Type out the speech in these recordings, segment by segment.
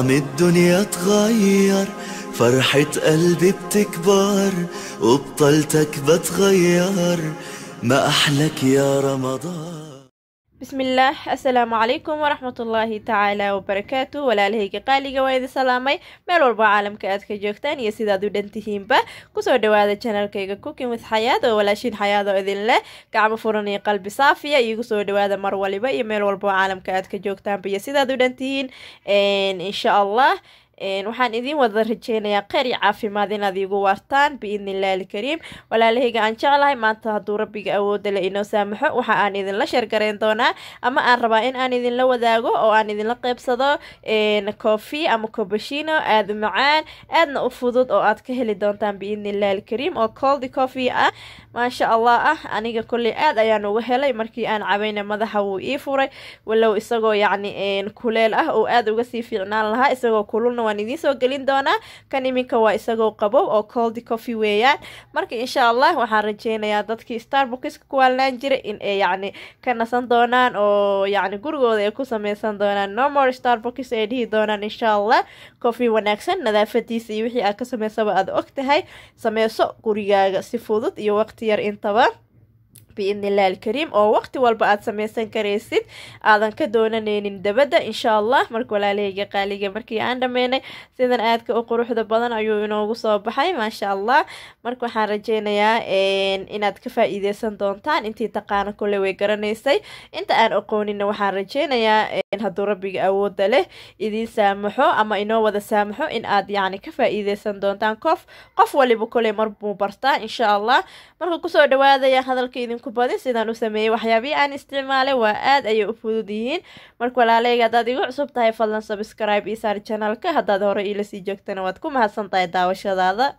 طعم الدنيا اتغير فرحة قلبي بتكبر وبطلتك بتغير ما أحلك يا رمضان bismillaah assalaamu calaykum waraxmatullaahi tacaala wabarakaatu walaalahayga qaaliga waa idin salaamay meel walba caalamka aad ka joogtaan iyo sidaad u dhantihiinba kusoo dhawaada janalkayga cooking with xayaad oo walaashiin xayaad oo idin leh gacmo furan iyo qalbi saafiya iigu soo dhawaada mar waliba iyo meel walba oo caalamka aad ka joogtaanba iyo sidaad u dhantihiin insha allah waxaan idiin wada rajeynayaa kheyr iyo caafimaad inaad iigu waartaan biidni illaahi alkariim walaalahayga aan jeclahay maanta hadduu rabbiga awooda le inoo saamaxo waxa aan idinla sheergareyn doonaa ama aan rabaa in aan idinla wadaago oo aan idinla qeybsado coffee ama cobashino aada u macaan aadna u fudud oo aad ka heli doontaan biidni illaahi alkariim oo coldi coffee ah maasha allah ah aniga kolley aad ayaan uga helay markii aan cabayna madaxa wuu ii furay walow isagoo yacni kuleel ah oo aada uga sii fiicnaan lahaa isagoo kululna waan idiin soo gelin doonaa kan iminka waa isagoo qabow oo coldi coffee weeyaan marka insha allah waxaan rajeynayaa dadkii starbuckska ku waalnaan jiray in ay yacni ka nasan doonaan oo yacni gurigooda ay ku sameysan doonaan nomor starbucks ay dhihi doonaan insha allah coffee wanaagsan nadaafadiisa iyo wixii aad ka sameysaba aad og tahay sameyso gurigaaga si fudud iyo waqti yar intaba biidni illahi alkariim oo waqti walba aad sameysan karaysid aadan ka doonaneynin dabadda insha allah marka walaalahayga qaaliga markii aan dhameynay sidan aadka u quruxda badan ayuu inoogu soo baxay maasha allah marka waxaan rajeynayaa inaad ka faa-iideysan doontaan intii taqaana kole way garanaysay inta aan aqoonina waxaan rajeynayaa hadduu rabbiga awooda leh idiin saamaxo ama inoo wada saamaxo in aad yacni ka faa-iideysan doontaan qof qof waliba kole marbuu bartaa insha allah marka kusoo dhawaadaya hadalka idinku badin sidaan u sameeyey waxyaabihii aan isticmaalay waa aad ayay u fudud yihiin marka walaaleyga haddaad igu cusub tahay fadlan subscribe isaar janalka haddaad hore iila sii joogtana waad ku mahadsan tahay daawashadaada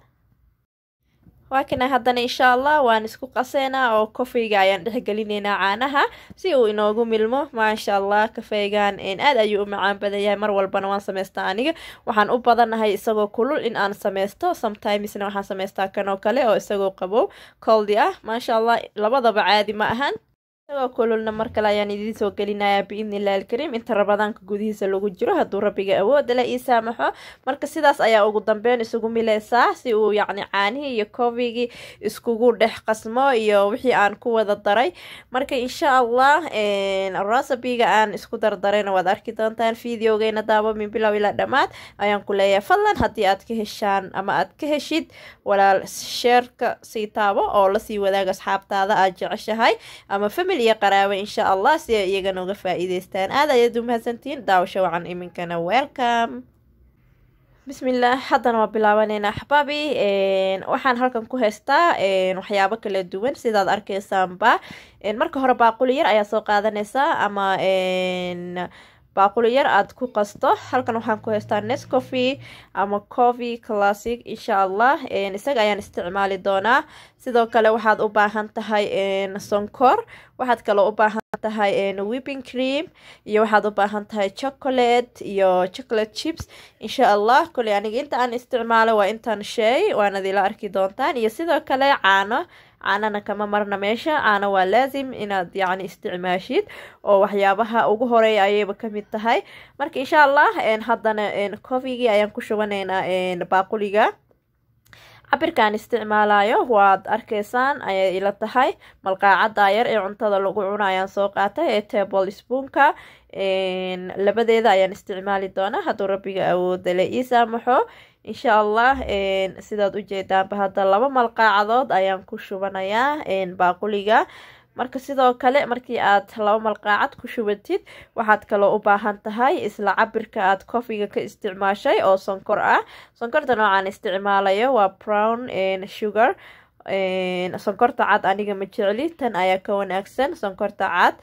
waa kana haddana insha allah waan isku qaseynaa oo kofeyga ayaan dhexgelineynaa caanaha si uu inoogu milmo maasha allah kafeygan aad ayuu u macaan badan yahay mar walbana waan sameystaa aniga waxaan u badanahay isagoo kulul in aan sameysto sometimesna waxaan sameystaa kan oo kale oo isagoo qabow coldi ah maasha allah labadaba caadi ma ahan isagoo kululna mar kale ayaan idiin soo gelinayaa biidni illahi alkariim inta rabadaanka gudihiisa lagu jiro hadduu rabbiga awooda le ii saamaxo marka sidaas ayaa ugu dambeyn isugu mileysaa si uu yacni caanihii iyo cofigii iskugu dhex qasmo iyo wixii aan ku wada daray marka insha allah rasabiga aan isku dardarayna waad arki doontaan videogeyna daabo min bilow ilaa dhammaad ayaan ku leeyahay fadlan haddii aad ka heshaan ama aad ka heshid walaal sheerka sii taabo oo lasii wadaaga asxaabtaada aad jeceshahay ama family iyo qaraabo insha allah si ay iyagana uga faa-iideystaan aad ayaad u mahadsantihiin daawasho wacan iminkana welcome bismillaah haddana waa bilaabaneynaa axbaabi waxaan halkan ku haystaa waxyaabo kala duwan sidaad arkeysaanba marka hore baaquli yar ayaa soo qaadaneysaa ama baaquli yar aada ku qasto halkan waxaan ku haystaa nescoffee ama coffee classic insha allah isaga ayaan isticmaali doonaa sidoo kale waxaad u baahan tahay sonkor waxaad kaloo u baahan tahay whipping cream iyo waxaad u baahan tahay chocolate iyo chocolate chips insha allah koley aniga inta aan isticmaalo waa intaan sheey waanad ila arki doontaan iyo sidoo kale caano caanana kama marna meesha caano waa laasim inaad yacni isticmaashid oo waxyaabaha ugu horeeya ayayba kamid tahay marka insha allah haddana cofigii ayaan ku shubaneynaa baaquliga cabirkaan isticmaalayo waad arkeysaan ayay ila tahay malqaacada yar ee cuntada lagu cuno ayaan soo qaatay ee table spoonka labadeeda ayaan isticmaali doonaa hadduu rabbiga awooda le ii saamaxo insha allah sidaad ujeedaanba hadda laba malqaacadood ayaan ku shubanayaa baaquliga marka sidoo kale markii aad laba malqaacad ku shubatid waxaad kaloo u baahan tahay isla cabirka aad cofiga ka isticmaashay oo sonkor ah sonkorta noocaan isticmaalayo waa brown sugar sonkorta cad aniga ma jecli tan ayaa ka wanaagsan sonkorta cad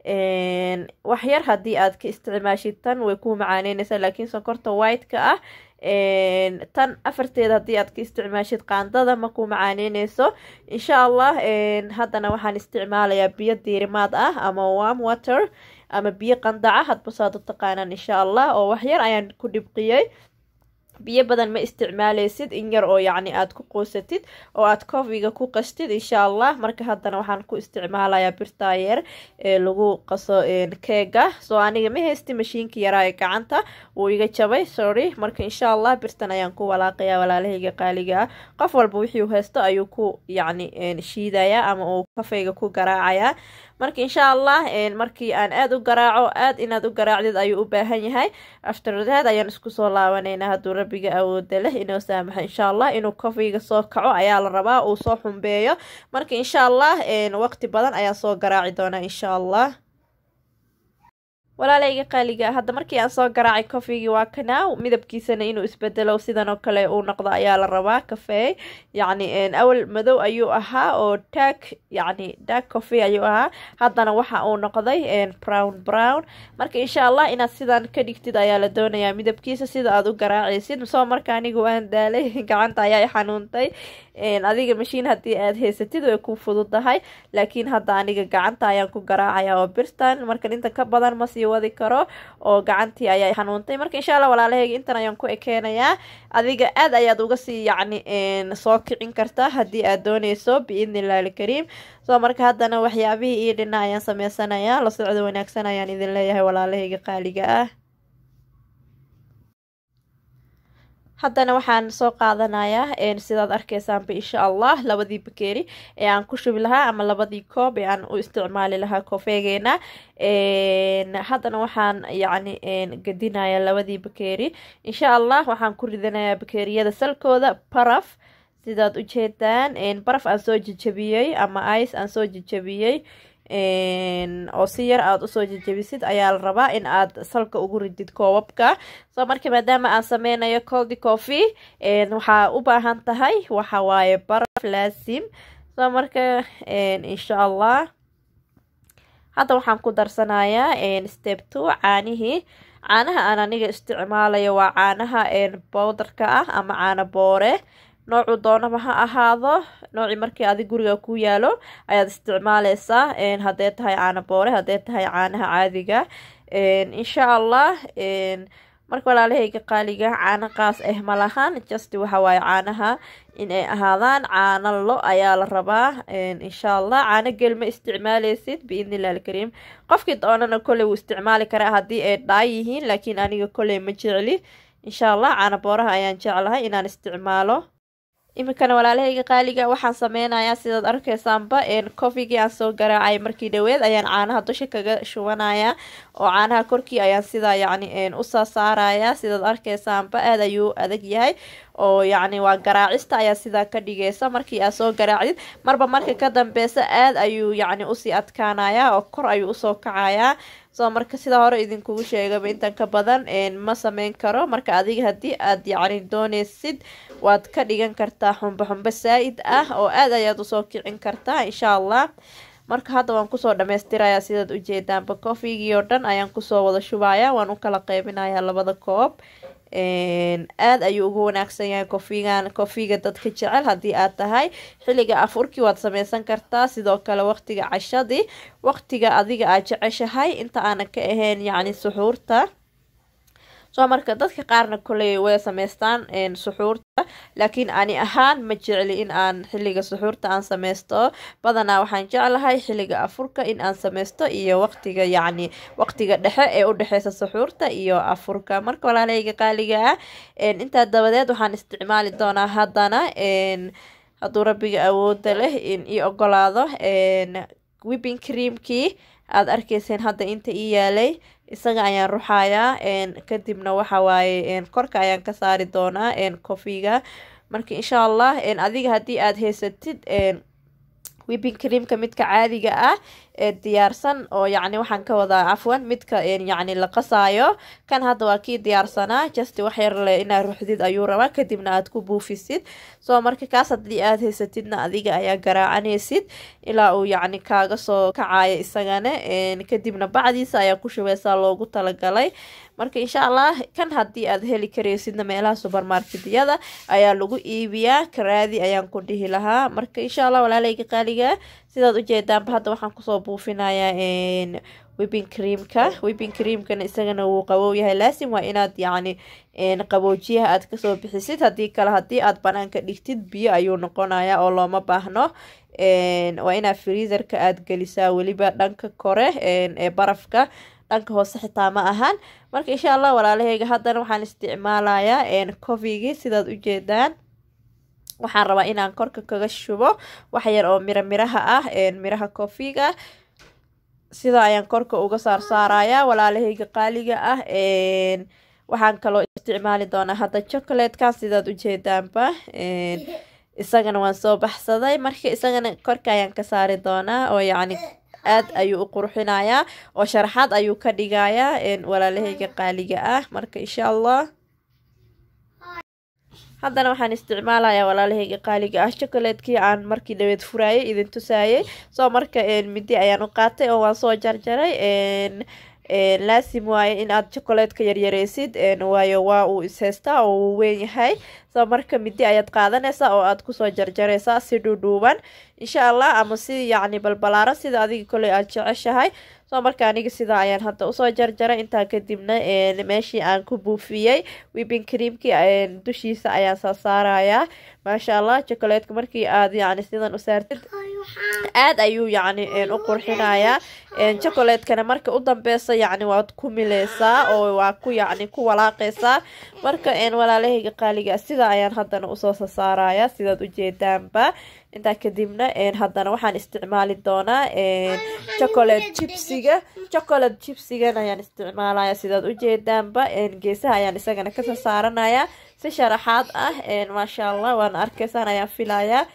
waxyar haddii aad ka isticmaashid tan way ku macaaneyneysaa laakiin sonkorta white-ka ah tan afarteeda haddii aad ka isticmaashid qaandada ma ku macaaneyneyso insha allah haddana waxaan isticmaalayaa biyo diirimaad ah ama warm water ama biyo qandaca hadba saad u taqaanaan insha allah oo waxyar ayaan ku dhibqiyey biyo badan ma isticmaaleysid in yar oo yacni aad ku quusatid oo aad cofiga ku qastid insha allah marka haddana waxaan ku isticmaalayaa birtaa yar ee lagu qaso keega soo aniga ma haysti mashiinka yaraa ee gacanta wuu iga jabay sorry marka insha allah birtan ayaan ku walaaqayaa walaalahayga qaaliga ah qof walba wixii haysto ayuu ku yacni shiidayaa ama uu kafeyga ku garaacayaa marka insha allah markii aan aada u garaaco aada inaad u garaacdid ayuu u baahan yahay afterdeed ayaan isku soo laabanaynaa hadduu rabbiga awooda leh inoo saamaxo insha allah inuu kofeyga soo kaco ayaa la rabaa uu soo xumbeeyo marka insha allah waqti badan ayaa soo garaaci doonaa insha allah walaalayga qaaliga hadda markii aan soo garaacay kofigii waa kanaa midabkiisana inuu isbedelo sidan oo kale uu noqdo ayaa la rabaa kafee yacni awal madow ayuu ahaa oo tag yacni dag coffee ayuu ahaa haddana waxa uu noqday brown brown marka insha allah inaad sidan ka dhigtid ayaa la doonayaa midabkiisa sida aad u garaacaysid soo marka anigu waan daalay gacanta ayaa xanuuntay adiga mashiin haddii aad haysatid way ku fududahay laakiin hadda aniga gacanta ayaan ku garaacaya oo birtan marka inta ka badan ma sii wadi karo oo gacantii ayaa xanuuntay marka insha allah walaalahayga intan ayaan ku ekeenayaa adiga aad ayaad uga sii yacni soo kicin kartaa haddii aad dooneyso biidni illahi alkariim soo marka haddana waxyaabihii iyo dhina ayaan sameysanayaa la socdo wanaagsan ayaan idin leeyahay walaalahayga qaaliga ah haddana waxaan soo qaadanayaa sidaad arkeysaanba insha allah labadii bakeeri ee aan ku shubi lahaa ama labadii koob ee aan u isticmaali lahaa koofeegeena haddana waxaan yacni gadinayaa labadii bakeeri insha allah waxaan ku ridanayaa bakeeriyada salkooda baraf sidaad ujeedaan baraf aan soo jejabiyey ama ice aan soo jejabiyey oo si yar aada usoo jejebisid ayaa la rabaa in aad salka ugu ridid koobabka soo marka maadaama aan sameynayo coldi coffee waxaa u baahan tahay waxa waaye baraf laasim soo marka insha allah hadda waxaan ku darsanayaa step two caanihii caanaha aan aniga isticmaalayo waa caanaha bowdarka ah ama caano boore noocuu doonaba ha ahaado noocii markii adig guriga ku yaalo ayaad isticmaaleysaa haddee tahay caano boore haddee tahay caanaha caadiga insha allah marka walaalahayga qaaliga caano qaas ah ma lahan just waxa waaye caanaha inay ahaadaan caano lo ayaa la rabaa insha allah caano gel ma isticmaaleysid biidni illahi alkariim qofkii doonana kolley wuu isticmaali karaa haddii ay dhaay yihiin laakiin aniga kolley ma jecli insha allah caano booraha ayaan jeclahay inaan isticmaalo iminkana walaalahayga qaaliga waxaan sameynayaa sidaad arkeysaanba cofigii aan soo garaacay markii dhaweed ayaan caanaha dusha kaga shubanaya oo caanaha korkii ayaan sidaa yacni usaa saaraya sidaad arkeysaanba aad ayuu adag yahay oo yacni waa garaacista ayaa sidaa ka dhigeysa markii aad soo garaacdid marba marka ka dambeysa aad ayuu yacni usii adkaanaya oo kor ayuu usoo kacayaa soo marka sidaa hore idinkugu sheegaba intan ka badan ma sameyn karo marka adiga haddii aad yacni dooneysid waad ka dhigan kartaa xumbe xumbe saa-id ah oo aad ayaad usoo kicin kartaa insha allah marka hadda waan kusoo dhamaystirayaa sidaad ujeedaanba cofigii oo dhan ayaan kusoo wada shubaya waan u kala qeybinayaa labada koob aad ayuu ugu wanaagsan yahay kofigan kofiga dadka jecel haddii aad tahay xilliga afurkii waad sameysan kartaa sidoo kale waqtiga cashadii waqtiga adiga aad jeceshahay inta aanan ka ahayn yacni suxuurta soo marka dadka qaarna koley way sameystaan suxuurta laakiin ani ahaan ma jecli in aan xilliga suxuurta aan sameysto badanaa waxaan jeclahay xilliga afurka in aan sameysto iyo waqtiga yacni waqtiga dhexe ee u dhexeysa suxuurta iyo afurka marka walaalahayga qaaliga ah intaa dabadeed waxaan isticmaali doonaa haddana hadduu rabbiga awooda leh in ii ogolaado wibin creamkii aada arkeyseen hadda inta ii yaalay isaga ayaan ruxayaa kadibna waxa waaye korka ayaan ka saari doonaa cofiga marka insha allah adiga haddii aada haysatid wibin creamka midka caadiga ah ee diyaarsan oo yacni waxaan ka wadaa cafwan midka yacni la qasaayo kan hadda waa kii diyaarsanaa just wax yar le inaad ruxdid ayuu rabaa kadibna aad ku buufisid soo marka kaas haddii aad haysatidna adiga ayaa garaacanaysid ilaa uu yacni kaaga soo kacayo isagana kadibna bacdiisa ayaa ku shubeysaa loogu talagalay marka insha allah kan haddii aad heli karaysidna meelaha subermarketyada ayaa lagu iibiyaa karaadi ayaan ku dhihi lahaa marka insha allah walaaleyga qaaliga sidaad ujeedaanba hadda waxaan kusoo buufinayaa wibin creamka wibin creamkana isagana wuu qabow yahay laasim waa inaad yacni qaboojiyaha aad kasoo bixisid haddii kale haddii aad banaanka dhigtid biyo ayuu noqonaya oo looma baahno waa inaad freezerka aad gelisaa weliba dhanka kore ee barafka dhanka hoose xitaa ma ahan marka insha allah walaalaheyga haddana waxaan isticmaalayaa cofigii sidaad ujeedaan waxaan rabaa inaan korka kaga shubo wax yar oo miro miraha ah miraha cofiga sidaa ayaan korka uga saarsaarayaa walaalaheyga qaaliga ah waxaan kaloo isticmaali doonaa hadda chocolatekan sidaad ujeedaanba isagana waan soo baxsaday marka isagana korka ayaan ka saari doonaa oo yacni aad ayuu u qurxinayaa oo sharaxaad ayuu ka dhigayaa walaalaheyga qaaliga ah marka insha allah haddana waxaan isticmaalayaa walaalaheyga qaaliga ah chocolatekii aan markii dhaweed furaayay idin tusaayay soo marka midi ayaan u qaatay oo waan soo jarjaray laasim waaye in aad chocolateka yaryareysid waayo waa uu ishaystaa oo uu weyn yahay soo marka midi ayaad qaadanaysaa oo aad kusoo jarjareysaa si dhuudhuuban insha allah ama si yacni balbalaaro sida adiga koley aad jeceshahay soo marka aniga sidaa ayaan hadda usoo jarjaray intaa kadibna meeshii aan ku buufiyey wibin creamkii dushiisa ayaan soo saarayaa maasha allah chocolateka markii aad yacni sidan u saartid aad ayuu yacni u qurxinayaa chocolatekana marka u dambeysa yacni waad ku mileysaa oo waa ku yacni ku walaaqeysaa marka walaalahayga qaaliga sida ayaan haddana usoo sasaarayaa sidaad ujeedaanba intaa kadibna haddana waxaan isticmaali doonaa chocolate chipsiga chocolate chipsigan ayaan isticmaalaya sidaad ujeedaanba geesaha ayaan isagana kasoo saaranaya si sharaxaad ah maasha allah waana arkeysaan ayaan filayaa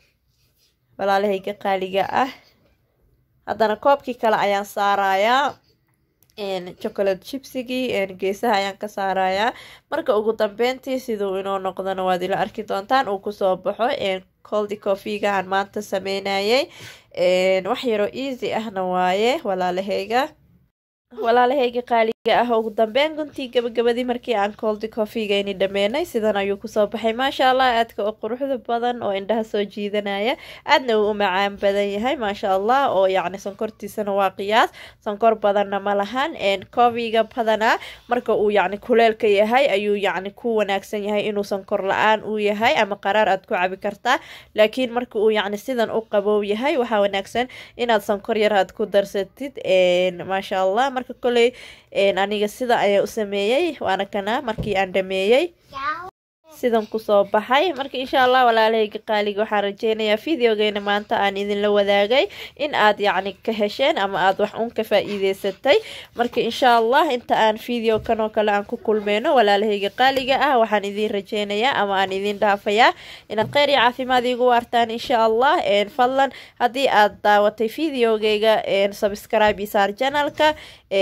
walaalahayga qaaliga ah haddana koobkii kale ayaan saarayaa chocolate chipsigii geesaha ayaan ka saarayaa marka ugu dambeyntii siduu inoo noqdona waad ila arki doontaan uu kusoo baxo coldi cofiga aan maanta sameynayay wax yaroo easy ahna waaye walaalahayga walaalahayga qaaliga ah ugu dambeyn guntii gabagabadii markii aan coldi cofigayni dhameenay sidan ayuu kusoo baxay maasha allah aadka oo quruxda badan oo indhaha soo jiidanaya aadna uu u macaan badan yahay maasha allah oo yacni sonkortiisana waa qiyaas sonkor badanna ma lahan cofiga badanaa marka uu yacni kuleelka yahay ayuu yacni ku wanaagsan yahay inuu sonkor la-aan uu yahay ama qaraar aad ku cabi kartaa laakiin marka uu yacni sidan u qabow yahay waxaa wanaagsan inaad sonkor yar aad ku darsatid maasha allah marka koley aniga sida ayaa u sameeyey waana kana markii aan dhameeyey sidan kusoo baxay marka insha allah walaalahayga qaaliga waxaan rajeynayaa videogeena maanta aan idinla wadaagay in aad yacni ka hesheen ama aad wax un ka faa-iideysatay marka insha allah inta aan video kan oo kale aan ku kulmeyno walaalahayga qaaliga ah waxaan idin rajeynayaa ama aan idin dhaafayaa inaad kheyr iyo caafimaad iigu waartaan insha allah fadlan haddii aad daawatay videogeyga subscribe iyo saar janalka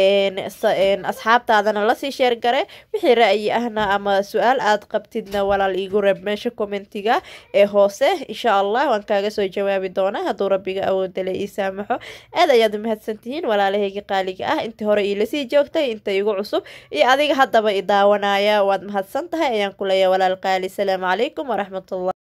asxaabtaadana lasii sheergare wixii ra-yi ahna ama su-aal aad qabtidna walaal iigu reeb meesha commentiga ee hoose insha allah waan kaaga soo jawaabi doonaa hadduu rabbiga awoodale ii saamaxo aad ayaad umahadsantihiin walaalahayga qaaliga ah intii hore iilasii joogtay inta igu cusub iyo adiga haddaba i daawanaya waad mahadsan tahay ayaan ku leeyahay walaal qaali salaamu calaykum waraxmatullah